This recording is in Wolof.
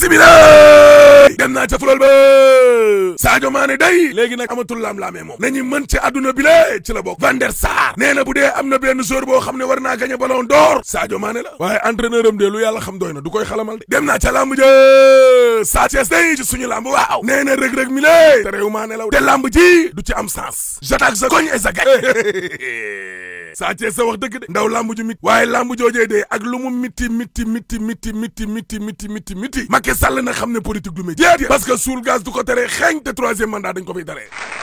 Messi bi la dem naa ca fulal ba Sadio Mané day léegi nag amatul laam-laamee moom nañu mën ci àdduna bi la ci la bokk Van der Sar nee na bu dee am na benn joueur boo xam ne war naa gagné ballon d'or Sadio Mané la waaye entraîneur am de lu yàlla xam doy na du koy xalamal de dem naa ca lamb ja Sa Thiès day ci suñu lamb waaw nee na rëg-rëg mi lé te réew maa ne la te lamb ji du ci am sens j'attaque sa koñ et sa gañ Sa Thiès sa wax dëgg de ndaw lamb ju mit waaye lamb joojee de ak lu mu miti miti miti miti miti miti miti miti miti Macky Sall na xam ne politique du métier parce que suul gaz du ko tere xeeñ te troisième mandat dañ ko fiy daree